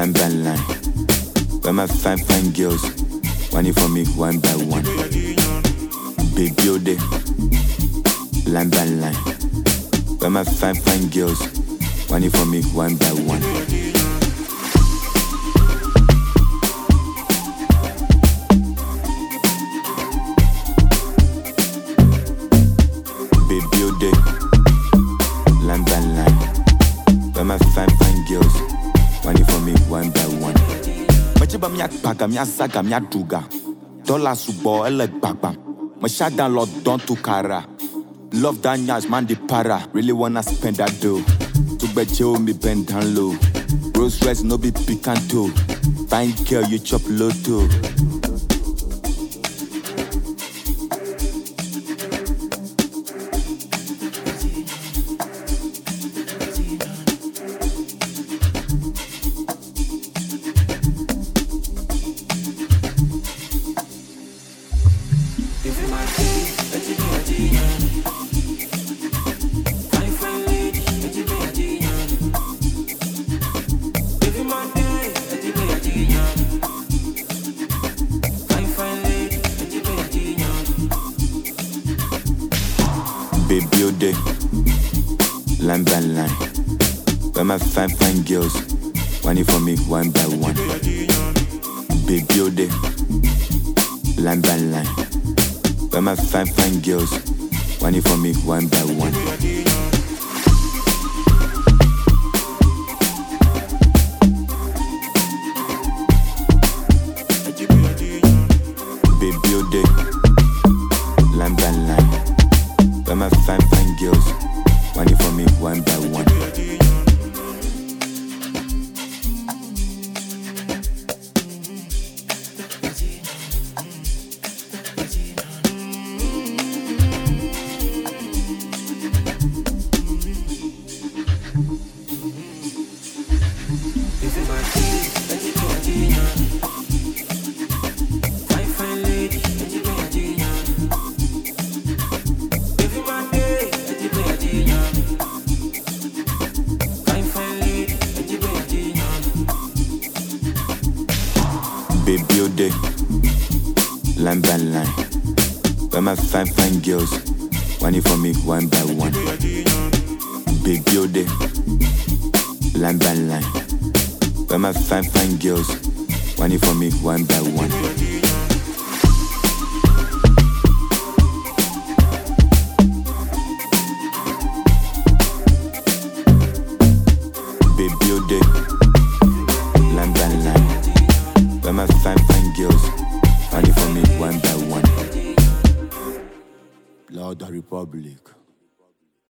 line by line. Where my fine, fine girls, one for me, one by one. Baby, oh, day, line by line. Where my fine, fine girls, one for me, one by one. Baby, oh, day, line by line. Where my fine, fine girls, one for me, one by one. Metseba miakpaga, miazaga, miaɖuga. Dɔla sugbɔ, ele gbagbam. Meshada lɔ dɔn tu kara. Love that nyash, man the para. Really wanna spend that dough. Tugbɛdzewo mi bend down low. Rolls Royce no be picanto. Fine girl, you chop lotto. Baby, oh, day, line by line. Where my fine, fine girls, one for me, one by one. Baby, oh, day, line by line. Where my fine, fine girls, one for me, one by one. Baby, oh, day, line by line. Where my fine, fine girls, one for me, one by one. Baby, oh, day, line by line. Where my fine, fine girls, one for me, one by one. Baby, oh, day, line by line. Where my fine, fine girls, one for me, one by one. Baby, oh, day, line by line. Where my fine, fine girls, one for me, one by one. Lord the Republic.